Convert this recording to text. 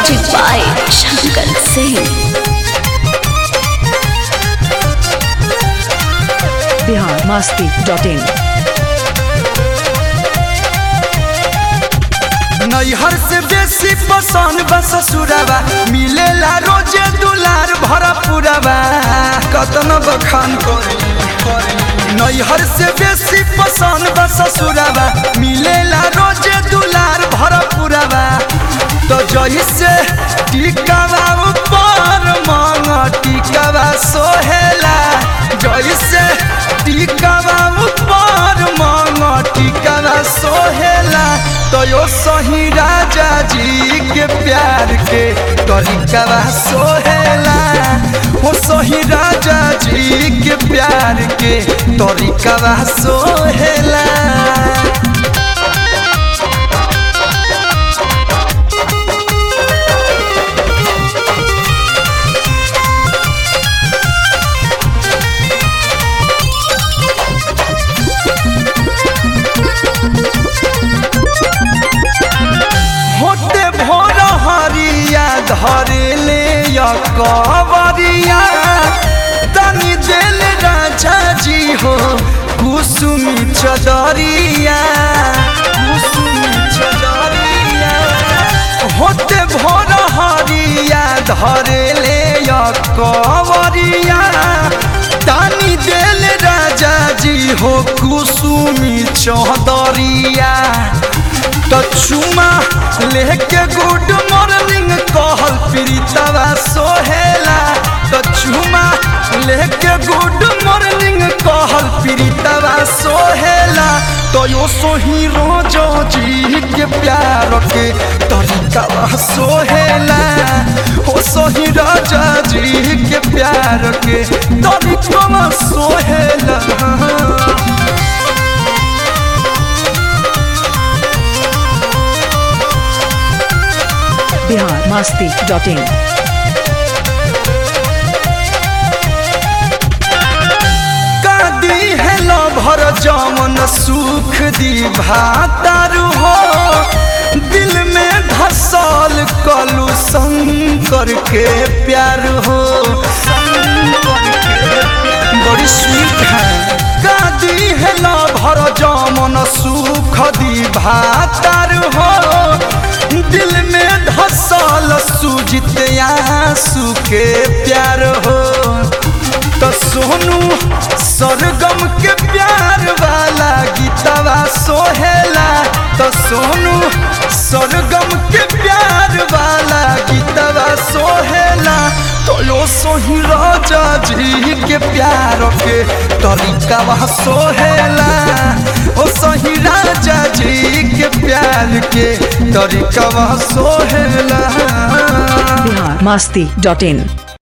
Music by Shankar Singh. Bihar Masti dot in नैहर से बेसी पसंद बा ससुरबा मिलेला रोजे दुलार भरा पुरबा कतन बखान करी नैहर से बेसी पसंद बा ससुरबा मिलेला रोजे दुलार भरा पुरबा तो जही से टिकावा ऊपर मांग टिकावा सोहेला जही से टिकावा ऊपर मांग टिकावा सोहेला तो यो सही राजा जी के प्यार के तरीकावा सोहेला हो सही राजा जी के प्यार के तरीकावा सोहेला होते भोर हरिया धरे ले या कवरिया तनी दिल राजा जी हो कुसुमी चदरिया कुसुमी चदरिया होते भोर हरिया धरे ले या कवरिया तनी दिल राजा जी हो कुसुमी चदरिया तो चुमा लेके गुड मॉर्निंग कहल प्रीतवा सोहेला तो चुमा लेके गुड मॉर्निंग कहल प्रीतवा सोहेला तो यो सोही रोजो जी के प्यार के तरीकावा सोहेला ओ सोही राजा जी के प्यार के तरीकावा सोहेला बिहार मस्ती डॉट इन कादी हेलो भर जमन सुख दी भातारू हो दिल में धसल कलू शंकर के प्यार हो शंकर के बड़ी स्वीट है कादी हेलो भर जमन सुख दी भातारू हो दिल में धसल सुजित आंसू के प्यार हो तो सोनू सरगम के प्यार वाला गीतवा सोहेला तो सोनू सरगम के प्यार वाला गीतवा सोहेला तो यो सोही राजा जी के प्यार के तरीकावा सोहेला ओ सही राजा जी के प्यार के तरीकावा सोहेला बिहार मस्ती डॉट इन